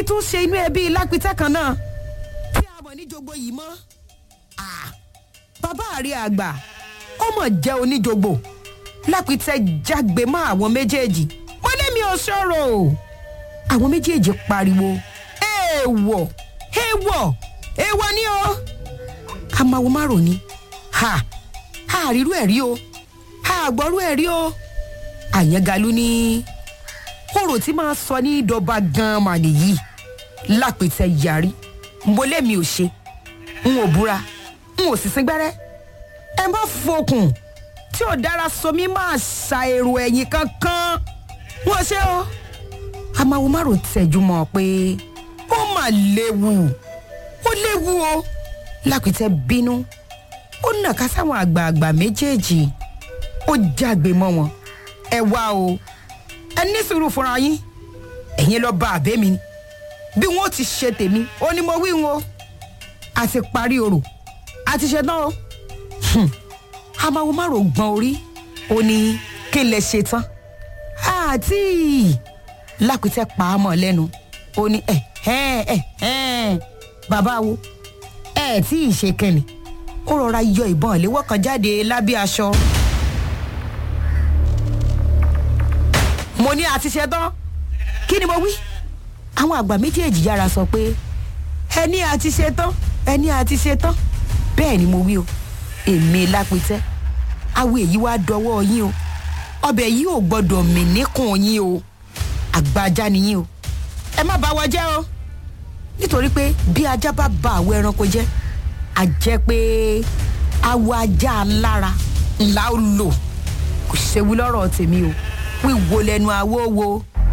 tún ṣe inú ẹbí lápítẹ́ kan náà tí a mọ̀ ní jogbo yìí mọ́ Ah, bàbá àrí àgbà ọmọ jẹ́ oníjogbo lápítẹ́ jágbe mọ́ àwọn méjèèjì wọ́n lé mi ò sọ̀rọ̀ o àwọn méjèèjì pariwo èèwọ̀ èèwọ̀ èèwọ̀ ni o amáwo márùn ni ha ha àrírú ẹ̀ rí o ha àgbọ̀rú ẹ̀ rí o àyẹ̀galú ní kóró tí máa sọ ní ìdọ̀ba gan-an mà nìyí lápẹ̀tẹ̀ yarí mbolé mi ò ṣe n ò búra n ò sì sín gbẹ́rẹ́ ẹ má fokùn tí ò dára somi máa ṣa èrò ẹ̀yìn kankan wọ́n ṣe o amáwo márùn tẹ̀jú mọ́ pé ó mà léwu ó léwu o lápẹ̀tẹ̀ bínú ó nàka sáwọn àgbààgbà méjèèjì ó jágbe mọ́ wọn ẹ wá o ẹ ní sùúrù fúnra yín ẹ̀yin lọ bá àbẹ́ mi ni bí wọ́n ti ṣe tèmi ó ní mo wí wọn o a ti parí orò a ti ṣe tán o Hmm. amáwo márùn gbọ́n orí ó ní kí n lè ṣe tán àti lákùtẹ́ pa á mọ̀ lẹ́nu ó ní ẹ̀ ẹ̀ ẹ̀ ẹ̀ bàbá wo ẹ̀ tí ì ṣe kẹ́ni ó rọra yọ ìbọn ìléwọ́ kan jáde lábẹ́ aṣọ. mo ní àti ṣe tán kí ni mo wí. àwọn àgbà méjèèjì yára sọ pé ẹni àti ṣe tán ẹni àti ṣe tán bẹ́ẹ̀ ni mo wí o èmi lápẹtẹ awo èyí wá dọwọ́ yín o ọbẹ̀ yìí ò gbọ́dọ̀ mì níkùn yín o àgbàjá ni yín o ẹ má bá wa jẹ́ o nítorí pé bí ajá bá ba àwọ ẹranko jẹ́ a jẹ́ pé awọ ajá alára ńlá ó lò kò ṣewu lọ́rọ̀ tèmi o wíwo lẹ́nu awó wo.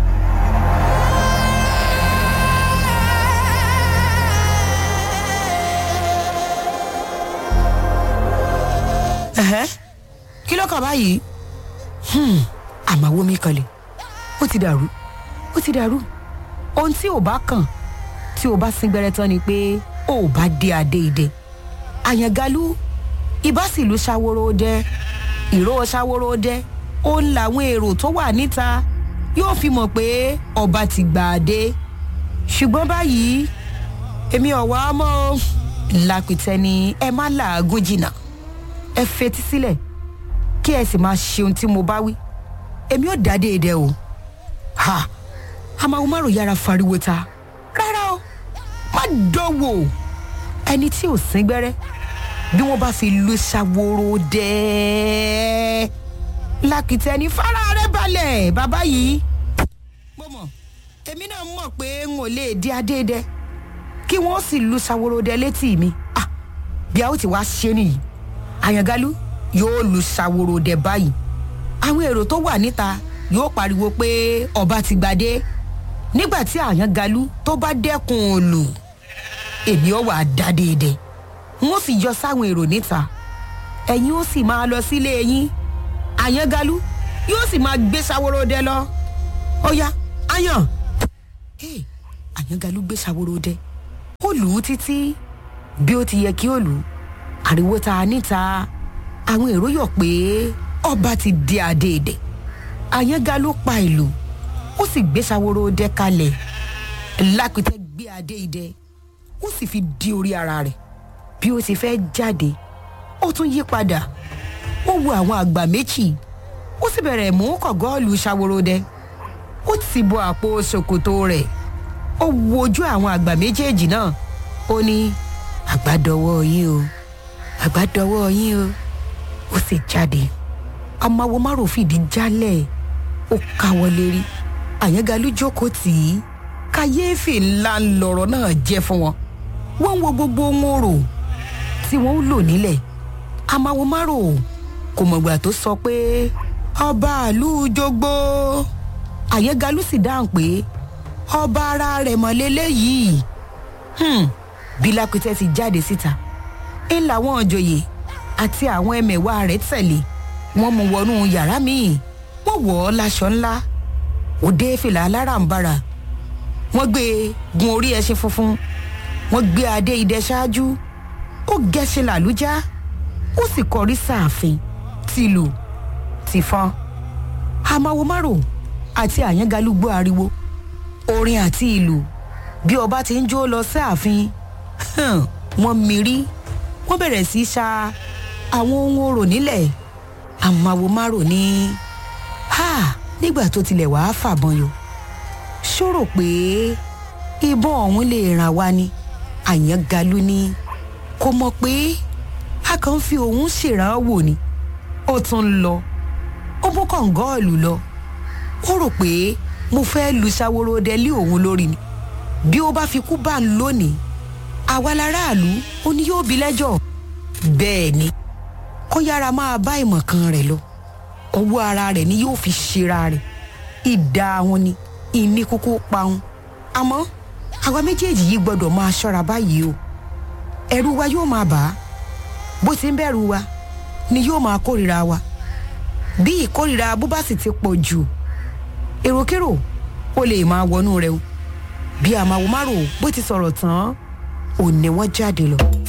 Ẹ̀hẹ́, kí ló kàn báyìí Hmm, àmàwo mi kanlẹ̀ ó ti dàrú ó ti dàrú ohun tí ò bá kàn tí o bá sín gbẹrẹ tán ni pé o ò bá dé adé idẹ àyàngalú ibà sì lu ṣàwòrò dẹ ìró ṣàwòrò dẹ ó ń làwọn èrò tó wà níta yóò fi mọ̀ pé ọba ti gbà á dé ṣùgbọ́n báyìí èmi ọ̀wá mọ́ o lápìtẹ́ ni ẹ má làágùn jìnnà ẹ fetí sílẹ̀ kí ẹ sì máa ṣe ohun tí mo bá wí èmi ò dá déédéé o ha àmàwọn márùn yára fariwo ta rárá o má dánwò ẹni tí ò sín gbẹ́rẹ́ bí wọ́n bá fi lu ṣàwòrò dẹ́ẹ́ lákìtẹ́ ní fara rẹ balẹ̀ bàbá yìí. mo mọ̀ èmi náà mọ̀ pé n ò lè di adéèdè kí wọ́n sì lu ṣàwòrò dẹ létí mi ah bí a ó ti wá ṣe nìyí àyàngalú yóò lu ṣàwòrò dẹ báyìí àwọn èrò tó wà níta yóò pariwo pé ọba ti gbadé nígbà tí àyàngalú tó bá dẹ́kun òòlù èmi ò wà dá déédéé wọ́n sì yọ sáwọn èrò níta ẹ̀yin ó sì máa lọ sílé yín àyàngalú yóò sì máa gbé ṣàwòrò dẹ lọ ó yá àyàn Hey, àyàngalú gbé ṣàwòrò dẹ ó lù ú títí bí ó ti yẹ kí ó lù ú ariwo ta níta àwọn èrò yọ̀ pé ọba ti di adéèdè àyàngalú pa ìlú ó sì gbé ṣàwòrò dẹ kalẹ̀ lápẹtẹ gbé adéèdè ó sì fi di orí ara rẹ̀ bí ó ti fẹ́ jáde ó tún yí padà ó wo àwọn àgbà méjì ó sì bẹ̀rẹ̀ mú kọ̀gọ́ọ̀lù ṣàwòròdẹ ó ti bọ àpò ṣòkòtò rẹ̀ ó wo ojú àwọn àgbà méjèèjì náà ó ní àgbàdọwọ́ yín o àgbàdọwọ́ yín o ó sì jáde amáwo márùn fìdí jálẹ̀ ó káwọ́ lérí àyàngalú jókòó tì í kàyéfì ńlá lọ̀rọ̀ náà jẹ́ fún wọn wọ́n ń wo gbogbo wọn rò tí wọ́n ń lò nílẹ̀ amáwo márùn kò mọ̀gbà tó sọ pé ọba àlú jogbo àyẹ́galú sì dáhùn pé ọba ara rẹ̀ mọ̀ lélẹ́yìí hmm. bí lápẹ́tẹ́ ti jáde síta ń làwọn òjòyè àti àwọn ẹmẹ̀wà rẹ̀ tẹ̀lé wọ́n mú wọnú yàrá míì wọ́n wọ̀ ọ́ láṣọ ńlá òde fìlà aláràǹbarà wọ́n gbé e gun orí ẹṣin funfun wọ́n gbé adé idẹ ṣáájú ó gẹ́ṣin làlújá ó sì kọrí sáàfin tìlù tìfọn amáwo márò àti àyàngalú gbọ́ ariwo orin àti ìlù bí ọba ti ń jó lọ sí ààfin wọ́n mirí wọ́n bẹ̀rẹ̀ sí í ṣa àwọn ohun orò nílẹ̀ àmàwo márò ní ha nígbà tó tilẹ̀ wàá fàbọn yọ ṣòro pé ìbọn ọ̀hún lè ràn wá ni àyàngalú ni kò mọ̀ pé a kàn ń fi òun ṣèrànwọ́ ni ó tún ń lọ ó mú kọ̀ǹgọ́ọ̀lù lọ ó rò pé mo fẹ́ lu ṣàwòrò délé òun lórí ni bí ó bá fi kú bá ń lónìí àwa láràlú ó ní yóò bí lẹ́jọ́ bẹ́ẹ̀ ni kó yára máa bá ìmọ̀ kan rẹ̀ lọ ọwọ́ ara rẹ̀ ni yóò fi ṣera rẹ̀ ìdá wọn ni ìní kúkú pa wọn àmọ́ àwa méjèèjì yìí gbọ́dọ̀ máa ṣọ́ra báyìí o ẹ̀rù wa yóò máa bà á bó ti ń bẹ̀rù wa ni yóò máa kórìíra wa bí ìkórìíra bó bá sì ti pọ̀ jù èròkérò ó lè máa wọnú rẹ o bí àmàwò márùn bó ti sọ̀rọ̀ tán ò ní wọ́n jáde lọ.